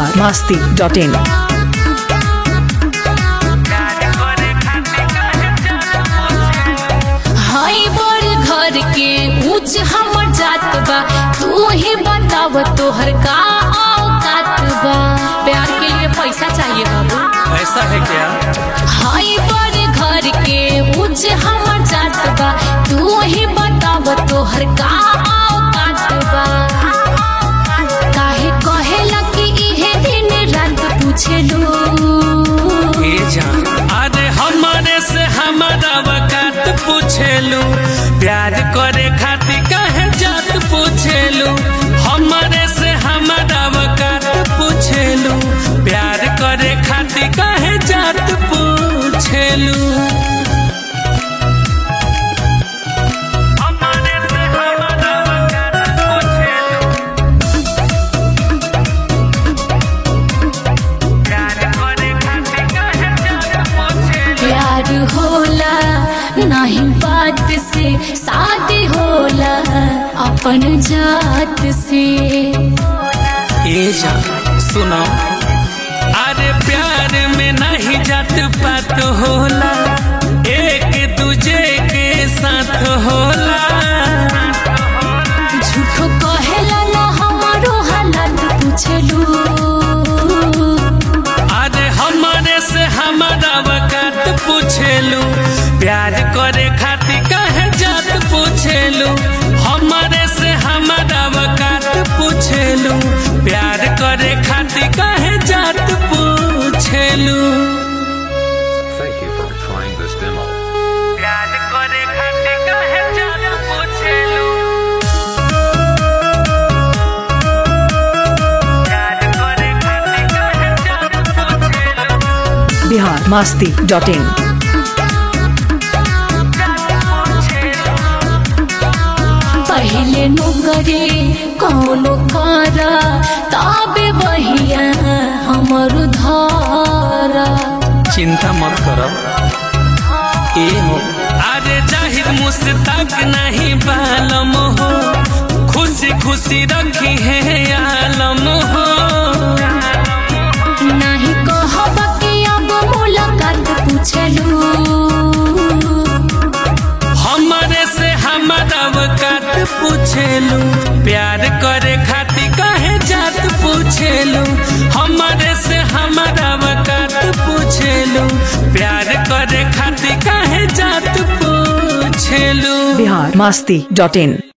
Bihar Masti dot in हाई बड़ घर के ऊंच हमर जात बा तू ही बताव तोहर का औकात बा प्यार के लिए पैसा चाहिए बाबू ऐसा है क्या हाई बड़ घर के ऊंच हमर जात बा तू ही बताव तोहर का औकात बा काहे कहेला कि इहे दिन रात पूछेलू ए जान अरे हमारे से हमारा वकात पूछेलू प्यार करे खातिर काहे जात पूछेलू हमारे से हमारा वकात पूछेलू प्यार करे खातिर काहे जात पूछेलू हमारे से हमारा वकात पूछेलू प्यार करे खातिर काहे जात पूछेलू प्यार होला नहीं बात से शादी होला अपन जात से ए जा सुनो अरे प्यार में नहीं जात पात होला एक दूजे के साथ होला झूठो कहेला ना हमारो हालत पूछलू अरे हमारे से हमारा वकात पूछेलू प्यार करे खातिर काहे जात पूछेलू हमारे से हमारा वकात पूछेलू प्यार करे खातिर काहे जात पूछेलू Thank you for trying this demo. प्यार करे खातिर काहे जात पूछेलू प्यार करे खातिर काहे जात पूछेलू बिहार मस्ती डॉट इन पहले नौकरी कौनो करा तबे बहिया हमर धारा चिंता मत करो ए हो अरे जाहिर मुस्तक नहीं बालम हो खुशी खुशी रखी है आलम हो नहीं कहब कि अब मुलाकात पूछलू हमारे से हमारा वकात पूछेलू प्यार करे खातिर काहे जात पूछेलू हमारे से हमारा वकात पूछेलू प्यार करे खातिर काहे जात पूछेलू बिहार मस्ती डॉट इन